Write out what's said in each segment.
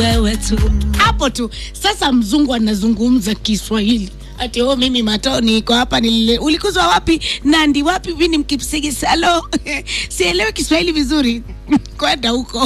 wewe tu hapo tu. Sasa mzungu anazungumza Kiswahili ati oh, mimi matoni iko hapa nilile. Ulikuzwa wapi? Nandi wapi? Mimi mkipsigi salo sielewi Kiswahili vizuri kwenda huko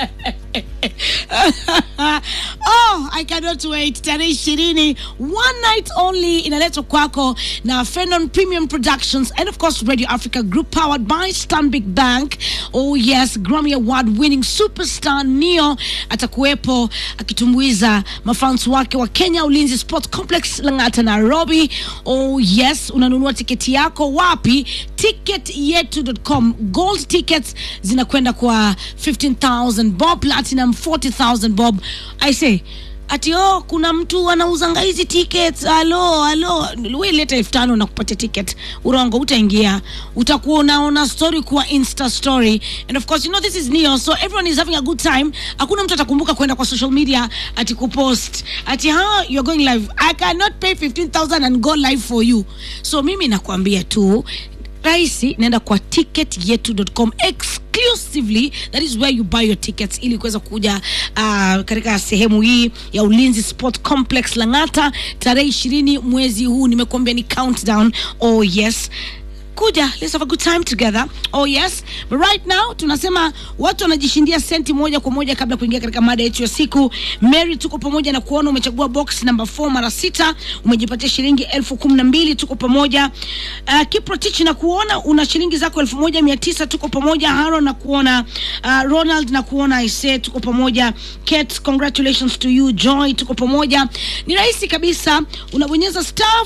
oh, I cannot wait. Tarehe ishirini, one night only, inaletwa kwako na Fenon Premium Productions and of course Radio Africa Group powered by Stanbic Bank. Oh yes, Grammy Award winning superstar Neo atakuwepo akitumbuiza mafans wake wa Kenya Ulinzi Sport Complex Lang'ata, Nairobi. Oh yes, unanunua tiketi yako wapi? Ticketyetu.com. Gold tickets zinakwenda kwa 15,000 bob, platinum 40,000 bob. I say ati oh, kuna mtu anauzanga hizi tickets. Alo, alo, we leta elfu tano na kupatia ticket. Urongo, utaingia, utakuwa unaona story kwa insta story, and of course you know this is Neo, so everyone is having a good time. Hakuna mtu atakumbuka kwenda kwa social media ati kupost ati ha you're going live. I cannot pay 15,000 and go live for you. So mimi nakwambia tu rahisi naenda kwa ticketyetu.com exclusively that is where you buy your tickets ili kuweza kuja uh, katika sehemu hii ya ulinzi sport complex langata tarehe ishirini mwezi huu nimekuambia ni countdown oh yes kuja let's have a good time together oh yes but right now tunasema watu wanajishindia senti moja kwa moja kabla ya kuingia katika mada yetu ya siku mary tuko pamoja na kuona umechagua box number 4 mara sita umejipatia shilingi elfu kumi na mbili tuko pamoja uh, kiprotich na kuona una shilingi zako elfu moja mia tisa tuko pamoja haro na kuona uh, ronald na kuona ise tuko pamoja Kate, congratulations to you joy tuko pamoja ni rahisi kabisa unabonyeza star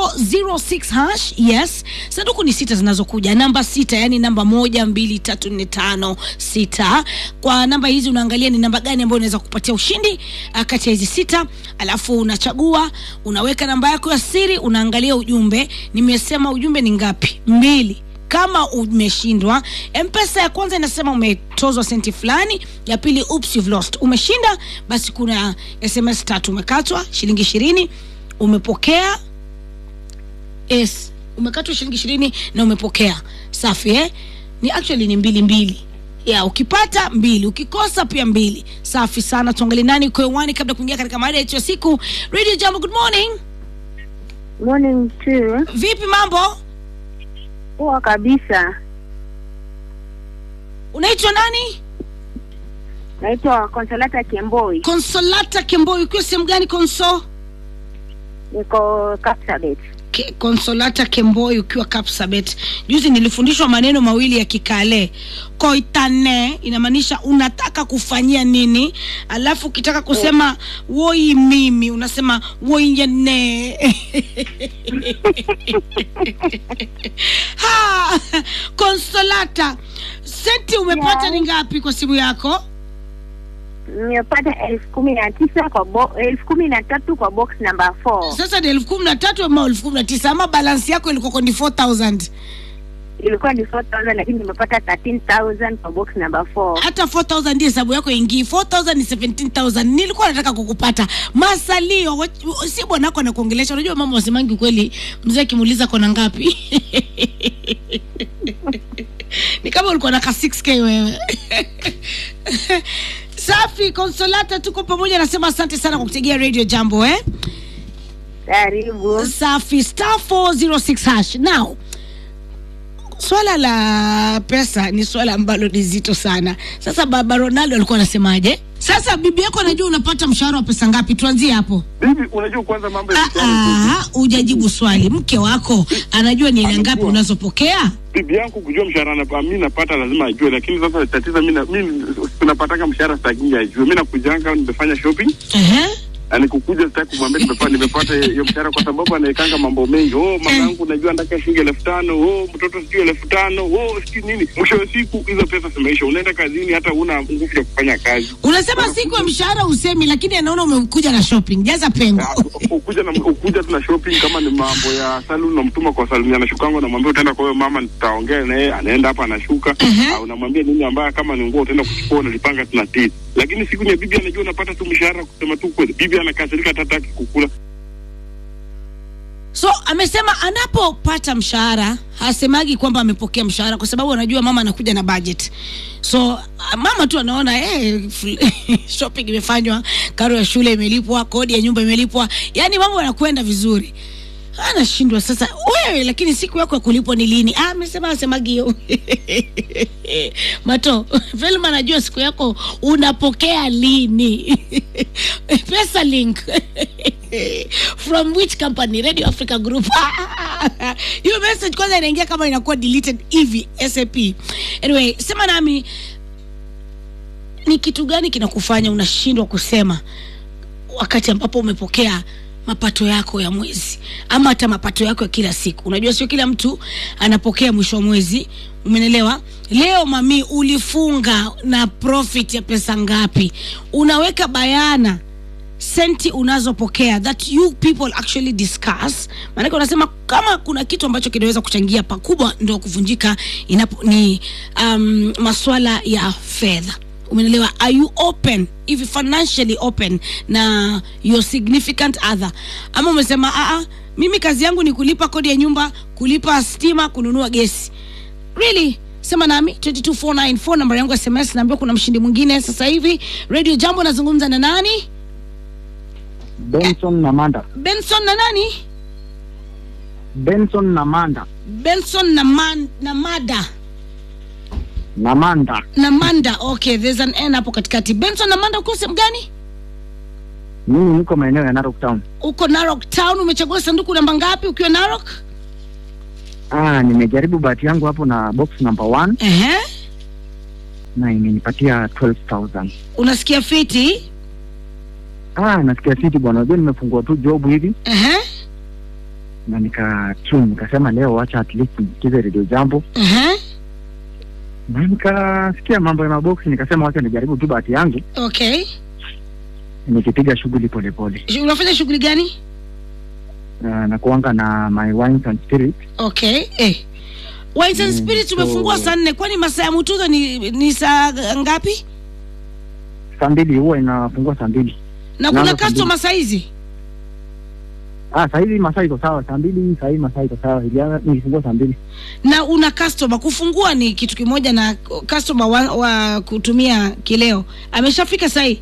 406 hash yes sanduku ni sita zinazokuja namba sita yani namba moja mbili tatu nne tano sita kwa namba hizi unaangalia ni namba gani ambayo unaweza kupatia ushindi uh, kati ya hizi sita alafu unachagua unaweka namba yako ya siri unaangalia ujumbe nimesema ujumbe ni ngapi mbili kama umeshindwa mpesa ya kwanza inasema umetozwa senti fulani ya pili oops you've lost umeshinda basi kuna sms tatu umekatwa shilingi ishirini umepokea yes umekatwa shilingi ishirini na umepokea safi eh? ni actually ni mbili mbili ya ukipata mbili ukikosa pia mbili safi sana tuangalie nani uko hewani kabla ya kuingia katika mada yetu ya siku radio jambo good morning Morning too. vipi mambo Poa kabisa. unaitwa nani Naitwa Consolata Kemboi. konsolata kemboi ukiwa sehemu gani konso Niko Kapsabet. Ke, konsolata kemboi ukiwa kapsabet juzi nilifundishwa maneno mawili ya kikale koitane inamaanisha unataka kufanyia nini alafu ukitaka kusema woi mimi unasema woiyene ha konsolata senti umepata Yeah. ni ngapi kwa simu yako Nimepata elfu kumi na tisa kwa bo, elfu kumi na tatu kwa box number 4. sasa ni elfu kumi na tatu ama elfu kumi na tisa ama balansi yako ilikuwa ni 4000 Ilikuwa ni 4000 lakini nimepata 13000 kwa box number 4. hata 4000 ndio hesabu yako ingii 4000 ni 17000 nilikuwa nataka kukupata masalio wa- si bwanako anakuongelesha unajua mama wasemangi ukweli mzee akimuuliza kona ngapi ni kama ulikuwa na ka 6k wewe safi konsolata tuko pamoja nasema asante sana kwa kutegea radio jambo eh Karibu. safi star 406 hash now swala la pesa ni swala ambalo ni zito sana sasa baba ronaldo alikuwa anasemaje sasa bibi yako anajua unapata mshahara wa pesa ngapi tuanzie hapo Bibi, unajua kwanza mambo ya Ah, mtaani. ah, hujajibu swali mke wako anajua ni aina ngapi unazopokea Bibi yangu kujua mshahara na mimi napata lazima ajue, lakini sasa tatizo mimi na- mimi tunapataka mshahara sitaki ajue. Mimi nakujanga nimefanya shopping Ehe. na nikukuja sitaki kumwambia nimepata nimepata hiyo mshahara kwa sababu anaekanga mambo mengi. Oh, mama yangu unajua nataka shilingi elfu tano. Oh, mtoto sijui elfu tano. Oh, sijui nini. Mwisho wa siku hizo pesa zimeisha. Unaenda kazini hata una nguvu ya kufanya kazi. unasema siku ya mshahara usemi lakini anaona umekuja na shopping jaza pengo Ah, ukuja na ukuja tu na shopping kama ni mambo ya salon namtuma kwa salon anashukanga namwambia utaenda kwa huyo mama nitaongea na yeye anaenda hapa anashuka Mhm. au unamwambia nini ambaye kama ni nguo utaenda kuchukua unalipanga tuna titi lakini siku ya bibi anajua unapata tu mshahara kusema tu kweli bibi anakasirika hata hataki kukula so amesema anapopata mshahara hasemagi kwamba amepokea mshahara kwa sababu anajua mama anakuja na budget so ah, mama tu anaona eh, shopping imefanywa karo ya shule imelipwa kodi ya nyumba imelipwa yani mambo yanakwenda vizuri anashindwa sasa wewe lakini siku yako ya kulipwa ni lini Ah, amesema asemagi hiyo mato velma anajua siku yako unapokea lini pesa link from which company radio africa group hiyo message kwanza inaingia kama inakuwa deleted hivi sap anyway sema nami ni kitu gani kinakufanya unashindwa kusema wakati ambapo umepokea mapato yako ya mwezi ama hata mapato yako ya kila siku unajua sio kila mtu anapokea mwisho wa mwezi umenelewa leo mami ulifunga na profit ya pesa ngapi unaweka bayana senti unazopokea that you people actually discuss maanake unasema kama kuna kitu ambacho kinaweza kuchangia pakubwa ndo kuvunjika inapo ni um, maswala ya fedha umenelewa are you open if financially open na your significant other ama umesema aa mimi kazi yangu ni kulipa kodi ya nyumba kulipa stima kununua gesi really sema nami 22494 namba yangu ya sms naambiwa kuna mshindi mwingine sasa hivi radio jambo nazungumza na nani Benson na Manda. benson na nani Benson na Manda. benson na, man, na mada Na Manda. na manda okay there's an n hapo katikati benson na manda uko sehemu gani Mimi niko maeneo ya Narok Town. uko narok town umechagua sanduku namba ngapi ukiwa narok Ah, nimejaribu bahati yangu hapo na box number one Ehe. na imenipatia 12,000. unasikia fiti Ah, nasikia fiti bwana. Unajua nimefungua tu job hivi Ehe. na nika tune nikasema leo wacha at least nisikize radio jambo. Ehe. Na nikasikia mambo ya maboksi nikasema wacha nijaribu tu bahati yangu okay nikipiga shughuli polepole. Sh- unafanya shughuli gani Uh, na kuanga na my wines and spirits. okay eh. Wines and Mm, spirits so- umefungua saa nne kwani masaa ya mutuzo ni, ni saa ngapi Saa mbili huwa inafungua saa mbili. na kuna Naanza saa customer saizi Ah, saa hizi masaa iko sawa, saa mbili saa hii masaa iko sawa. Ilianza nilifungua saa mbili. na una customer kufungua ni kitu kimoja na customer wa, wa kutumia kileo ameshafika sahii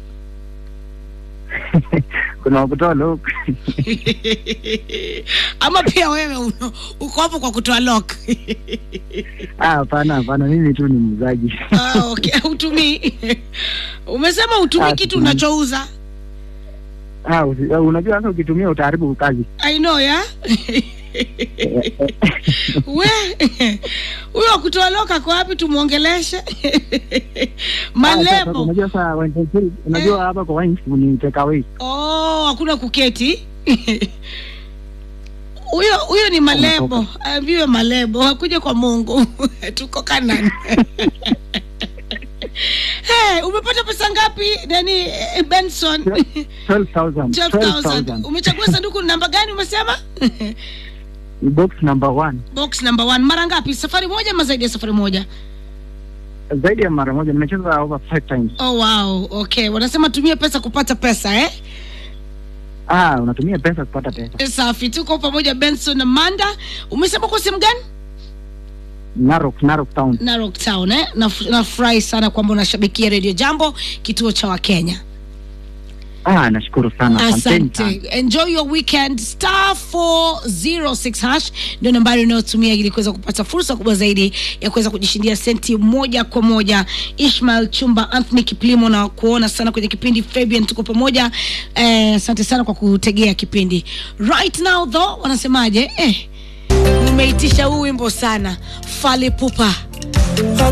Kuna wakutoa lock. ama pia wewe uno- uko hapo kwa kutoa lock Ah, hapana hapana, mimi tu ni muuzaji. ah, okay. utumii umesema utumii Ah, kitu situmii. unachouza Ah, usi- ah, unajua sasa ukitumia utaharibu kazi. i know ya we huyo wa kutoa lock ako wapi tumwongeleshe Ah, sasa, malebo Unajua sasa wine and spirit, unajua hapa kwa wine ni take away. oh hakuna kuketi huyo huyo ni malebo ambiwe malebo hakuja kwa mungu tuko kanan hey, umepata pesa ngapi nani eh, benson 12,000. 12000 umechagua sanduku namba gani umesema Ni box number one. box number one mara ngapi safari moja ama zaidi ya safari moja Zaidi ya mara moja nimecheza over five times. oh wow okay wanasema tumie pesa kupata pesa eh Ah, unatumia pesa kupata pesa. safi tuko pamoja benson na manda umesema kwa sehemu gani Narok, Narok Town. narok town eh? Naf- nafurahi sana kwamba unashabikia redio jambo kituo cha wakenya Ah, nashukuru sana. Asanteni sana. asante enjoy your weekend star 406 hash ndio nambari unayotumia ili kuweza kupata fursa kubwa zaidi ya kuweza kujishindia senti moja kwa moja ishmael chumba anthony kiplimo na kuona sana kwenye kipindi fabian tuko pamoja Eh, asante sana kwa kutegea kipindi right now though wanasemaje eh, nimeitisha huu wimbo sana fale pupa